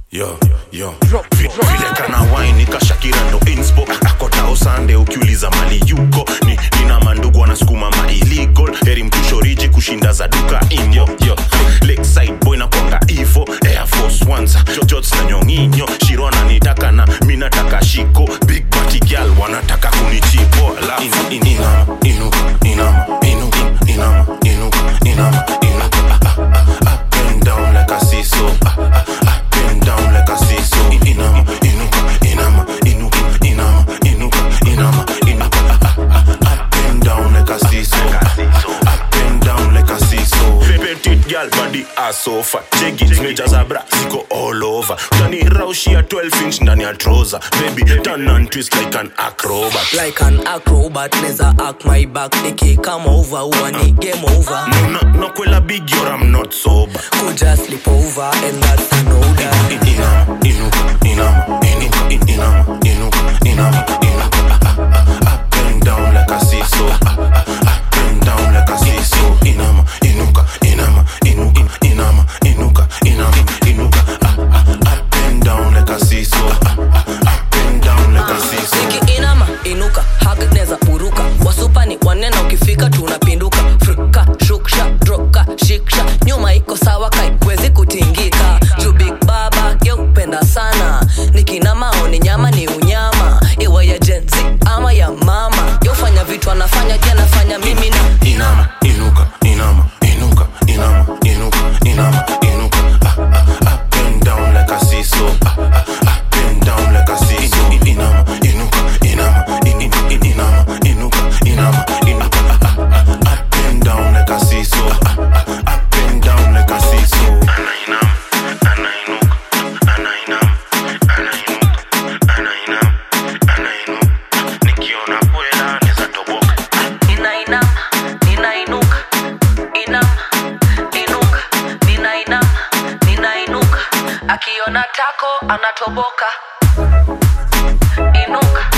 yo yo Vi- vile kana wine kashakira ndo inspo akotao sande ukiuliza mali yuko ni nina mandugu wanasukuma ma illegal heri mtushoriji kushinda za duka inyo yo lakeside boy na kwanga ivo air force ones jojots na nyonginyo shirona nitaka na mi nataka shiko big party girl wanataka kunichipo alafu in, in, inama inuka inama inuka inama inuka inama inuka ah, ah, ah, up and down like a seesaw ah, ah, up and down like a seesaw In- inama inuka inama inuka inama inuka inama inuka ah, ah, ah, up and down like a seesaw ah, ah, up and down like a seesaw petite girl body aso fat jegi zimejaza bra ziko all over utani raushia 12 inch ndani ya trouser baby turn and twist like an acrobat like an acrobat neza act my back nikikama over huwa ni game over no, no kwela big yor I'm not sober kuja sleep over and that's an order inama inuka inama inuka in- inama inuka inama inuka ah, ah, ah, up and down like a seesaw ah, ah, ah, up and down like a seesaw inama inuka inama inuka inama inuka inama inuka ah, ah, up and down like a seesaw ah, ah, up and down like a seesaw nikiinama inuka hak neza uruka wasupani wanena ukifika tunapinduka frika shuksha droka shiksha nyuma iko sawa kaikwezi kutingika juu big baba yeupenda sana nikinama oni nyama ni unyama iwa ya jenzi ama ya mama yofanya vitu anafanya je anafanya mimi na inama inuka inama inuka inama inuka inama inuka ah, ah, up and down like a seesaw ah, ah, up and down like a seesaw In- inama inuka inama in- in- in- inama inuka inama inuka ah, ah, ah, up and down like a seesaw ah, ah, up and down like a seesaw anainama anainuka anainama anainuka anainama anainuka nikiona kwela neza toboka ninainama ninainuka inama inuka ninainama ninainuka akiona tako anatoboka inuka